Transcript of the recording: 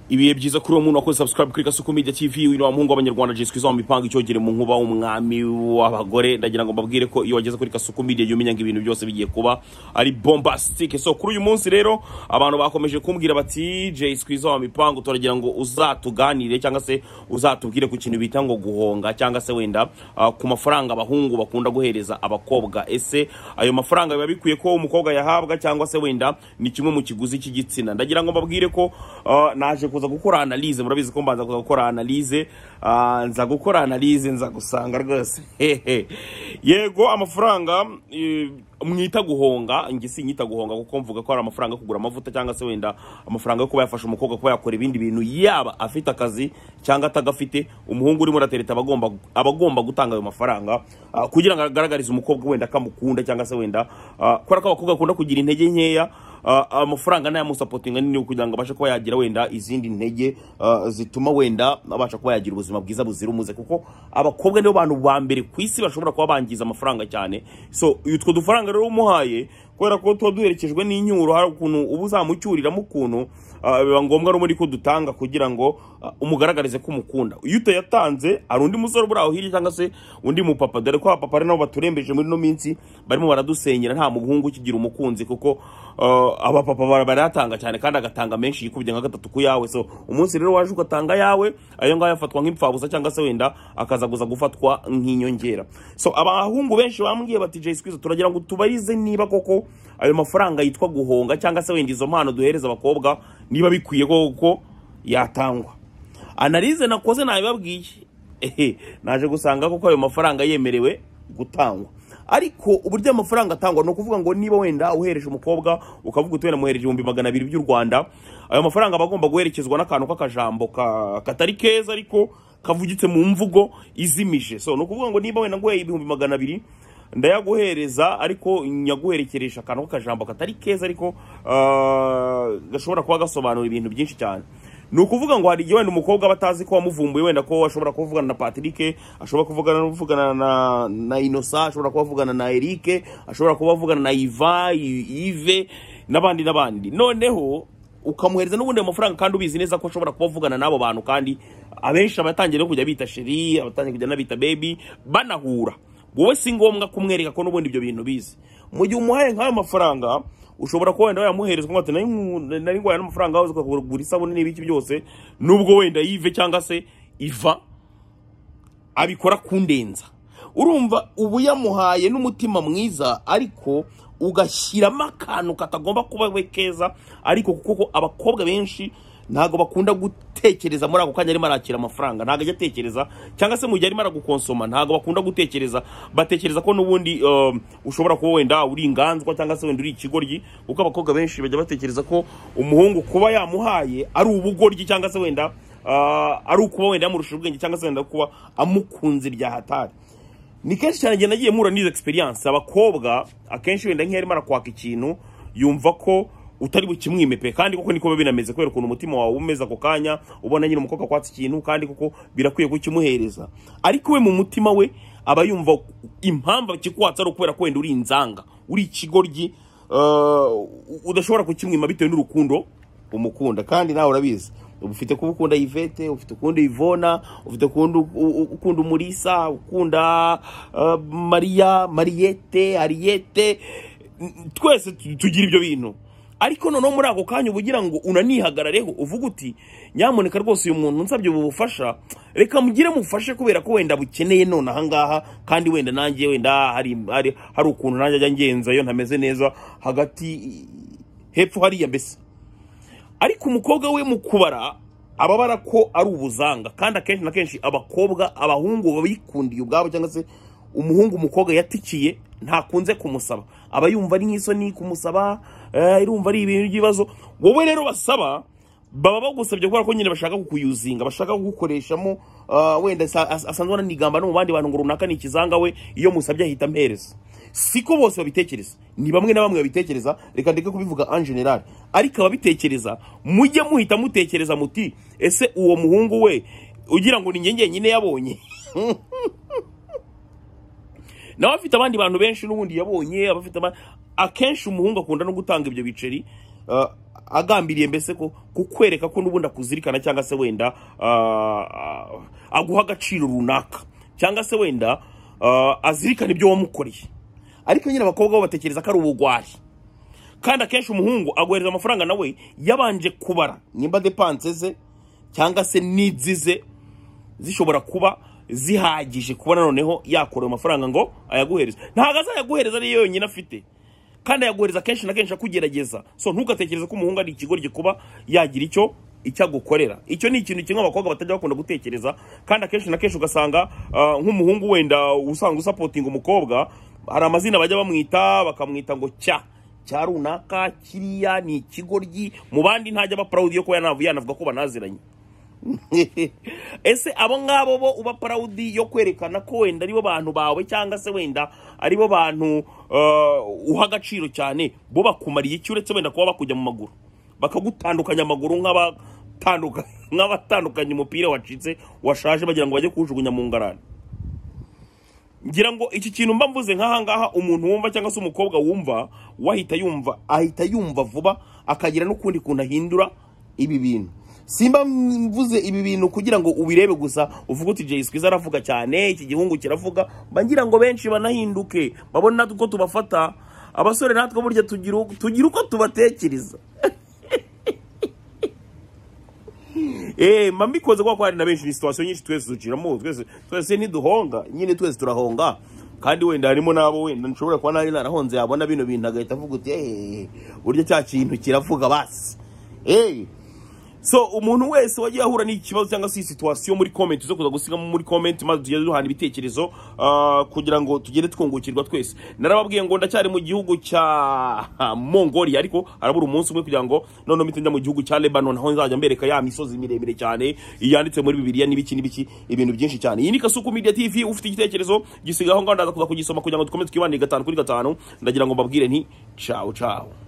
ibihe byiza kuri uwo muntu wakoze subscribe kuri Kasuku Media TV wino wa muhungu w'abanyarwanda jiswe zo mipanga icyogere mu nkuba w'umwami w'abagore ndagira ngo mbabwire ko iyo wageze kuri Kasuku Media jya umenya ngo ibintu byose bigiye kuba ari bombastic so kuri uyu munsi rero abantu bakomeje kumbwira bati jiswe zo mipanga turagira ngo uzatuganire cyangwa se uzatubwire ku kintu bita ngo guhonga cyangwa se wenda ah, ku mafaranga abahungu bakunda guhereza abakobwa ese ayo mafaranga biba bikwiye ko umukobwa yahabwa cyangwa se wenda ni kimwe mu kiguzi cy'igitsina ndagira ngo mbabwire ko ah, naje kuza gukora analyse murabizi ko mbanza kuza gukora analyse ah, nza gukora analyse nza gusanga rwose hehe yego amafaranga eh, mwita guhonga njye sinyita guhonga kuko mvuga ko ari amafaranga yo kugura amavuta cyangwa se wenda amafaranga yo kuba yafasha umukobwa kuba yakora ibindi bintu yaba afite akazi cyangwa atagafite umuhungu urimo uratereta aba agomba aba agomba gutanga ayo mafaranga ah, kugira ngo agaragarize umukobwa wenda ko amukunda cyangwa se wenda ah, kubera ko abakobwa bakunda kugira intege nkeya Ah, amafaranga n'ayamusapotinga nini kugira ngo abashe kuba yagira wenda izindi ntege ah, zituma wenda abasha kuba yagira ubuzima bwiza buzira umuze kuko abakobwa nibo bantu ba mbere ku isi bashobora kuba bangiza amafaranga cyane so utwo dufaranga rero umuhaye kubera ko tuba duherekejwe n'inyuro hari ukuntu uba uzamucyuriramo ukuntu ah, biba ngombwa n'ubundi ko dutanga kugira ngo ah, umugaragarize ko umukunda iyo utayatanze hari undi musore uburaho hirya cyangwa se undi mupapa dore ko abapapa ari nabo baturembeje muri ino minsi barimo baradusenyera nta muhungu ukigira umukunzi kuko ah, abapapa bara- barayatanga cyane kandi agatanga menshi yikubye nka gatatu ku yawe so umunsi rero waje ugatanga yawe ayo ngayo afatwa nk'imfabusa cyangwa se wenda akaza guza gufatwa nk'inyongera so abahungu benshi bambwiye bati jay squeeze turagira ngo tubarize niba koko ayo mafaranga yitwa guhonga cyangwa se wenda izo mpano duhereza abakobwa niba bikwiye koko yatangwa analize nakoze nabibabwiye ehe naje gusanga koko ayo mafaranga yemerewe gutangwa ariko uburyo ayo mafaranga atangwa ni ukuvuga ngo niba wenda uhereje umukobwa ukavuga uti wenda muhereje ibihumbi magana abiri by'u rwanda ayo mafaranga aba agomba guherekezwa n'akantu k'akajambo ka- katari keza ariko kavugitse mu mvugo izimije so ni ukuvuga ngo niba wenda nguhaye ibihumbi magana abiri ndayaguhereza ariko nyaguherekeresha akantu k'akajambo katari keza ariko ah, gashobora kuba gasobanura ibintu byinshi cyane ni ukuvuga ngo hari igihe wenda umukobwa aba atazi ko wamuvumbuye wenda ko ashobora kuvugana na Patrick ashobora kuvugana no kuvugana na, na Innocent ashobora kuba avugana na Eric ashobora kuba avugana na Iva I- Yves n'abandi n'abandi noneho ukamuhereza n'ubundi ayo mafaranga kandi ubizi neza ko ashobora kuba avugana n'abo bantu kandi abenshi abatangiye no kujya bita sheri abatangiye kujya n'abita baby banahura wowe si ngombwa kumwereka ko n'ubundi ibyo bintu bizi mu gihe umuhaye nk'ayo mafaranga ushobora kuba wenda wayamuhereza ukamuha ati nari ngu- nari nguhaye n'amafaranga wawe ukagura isabune n'ibiki byose nubwo wenda yive cyangwa se iva abikora kundenza urumva uba uyamuhaye n'umutima mwiza ariko ugashyiramo akantu katagomba kuba we keza ariko kuko abakobwa benshi ntabwo bakunda gutekereza muri ako kanya arimo arakira amafaranga ntabwo ajya atekereza cyangwa se mu gihe arimo aragukonsoma ntabwo bakunda gutekereza batekereza ko n'ubundi um, ushobora kuba wenda uri inganzwa cyangwa se wenda uri ikigoryi kuko abakobwa benshi bajya batekereza ko umuhungu kuba yamuhaye ari ubugoryi cyangwa se wenda Ah, ari ukuba wenda yamurusha ubwenge cyangwa se wenda kuba amukunze bya hatari ni kenshi cyane ngenda agiye mura n'izo experience abakobwa akenshi wenda nk'iyo arimo arakwaka ikintu yumva ko utari bukimwimepe kandi koko niko biba binameze kubera ukuntu umutima wawe umeze ako kanya ubona nyine umukobwa akwatse ikintu kandi koko birakwiye kukimuhereza ariko we mu mutima we aba yumva impamvu akikwatsa ari ukubera ko wenda uri inzanga uri ikigoryi ah, udashobora kukimwima bitewe n'urukundo umukunda kandi nawe urabizi ufite kuba ukunda Yvette ufite ukunda Ivona ufite ukunda u- u- ukunda Umulisa ukunda uh, Maria Mariette Ariette N- twese tu- tugira ibyo bintu ariko noneho muri ako kanya uba ugira ngo unanihagarareho uvuga uti nyamuneka rwose uyu muntu nsabye ubu bufasha reka mugire mufashe kubera ko wenda bukeneye none ahangaha kandi wenda nanjye wenda hari hari hari ukuntu nanjye ajya ngenzayo ntameze neza hagati hepfo hariya mbese ariko umukobwa we mu kubara ababara ko ari ubuzanga kandi akenshi na kenshi abakobwa abahungu babikundiye ubwabo cyangwa se umuhungu umukobwa yatikiye ntakunze kumusaba aba yumva ari nk'isoni kumusaba eh, irumva ari ibintu by'ibibazo wowe rero basaba baba bagusabye kubera ko nyine bashaka kukuyuzinga bashaka kugukoreshamo ah, wenda asa- as- asanzwe ananigamba no mu bandi bantu ngo runaka ni ikizanga we iyo musabye ahita ampereza siko bose babitekereza ni bamwe na bamwe babitekereza reka ndeke kubivuga en general ariko ababitekereza mujye muhita mutekereza muti ese uwo muhungu we ugira ngo ni njye njyenyine yabonye nawe afite abandi bantu benshi n'ubundi yabonye abafite aba- akenshi umuhungu akunda no gutanga ibyo biceri ah, agambiriye mbese ko kukwereka ko n'ubundi akuzirikana cyangwa se wenda ah, ah, aguha agaciro runaka cyangwa se wenda ah, azirikana ibyo wamukoreye ariko nyine abakobwa bo batekereza ko ari ubugwari kandi akenshi umuhungu agohereza amafaranga nawe yabanje kubara nimba depanse ze cyangwa se n'idzize zishobora kuba zihagije kuba noneho yakora ayo mafaranga ngo ayaguhereze ntabwo azayaguhereza ariyo yonyine afite kandi ayaguhereza kenshi na kenshi akugerageza so ntugatekereze ko umuhungu ari ikigo kuba yagira icyo icyo agukorera icyo ni ikintu kimwe abakobwa batajya bakunda gutekereza kandi akenshi na kenshi ugasanga ah, nk'umuhungu wenda usanga usapotinga umukobwa hari amazina bajya bamwita bakamwita ngo cya cya runaka kiriya ni ikigoryi mu bandi ntajya aba proud yo kuba yanav- yanavuga ko banaziranye ese abo ngabo bo uba proud yo kwerekana ko wenda aribo bantu bawe cyangwa se wenda aribo bantu uh, uha agaciro cyane bo bakumariye iki uretse wenda kuba bakujya mu maguru bakagutandukanya amaguru nk'abatanduka- nk'abatandukanya umupira wacitse washaje bagira ngo bajye kuwujugunya mu ngarani ngira ngo iki kintu mba mvuze nk'aha ngaha umuntu wumva cyangwa se umukobwa wumva wahita yumva ahita yumva vuba akagira n'ukundi kuntu ahindura ibi bintu simba mvuze ibi bintu kugira ngo ubirebe gusa uvuge uti jay skwiza aravuga cyane iki gihungu kiravuga mba ngira ngo benshi banahinduke babone natwe uko tubafata abasore natwe burya tugira uko- tugira uko tubatekereza Eh, mba mbikoze kuko hari na benshi ni situation nyinshi twese duciramo twese twese ntiduhonga nyine twese turahonga kandi wenda harimo n'abo wenda nshobora kuba nari narahonze yabona bino bintu agahita avuga uti "Eh, burya cya kintu kiravuga basi Eh, so umuntu wese wagiye ahura n'ikibazo cyangwa se situation muri comment zo kuza gusigamo muri comment maze tugende duhana ibitekerezo ah, kugira ngo tugende twungukirwa twese narababwiye ngo ndacyari mu gihugu cya Mongolia ariko harabura umunsi umwe kugira ngo noneho mpite njya mu gihugu cya Lebanon aho nzajya mbereka ya misozi miremire cyane iyanditse muri bibiliya n'ibiki n'ibiki ibintu byinshi cyane iyi ni Kasuku Media TV ufite igitekerezo gisigaho ngaho ndaza kuza kugisoma kugira ngo dukomeze twibanire gatanu kuri gatanu ndagira ngo mbabwire nti ciao ciao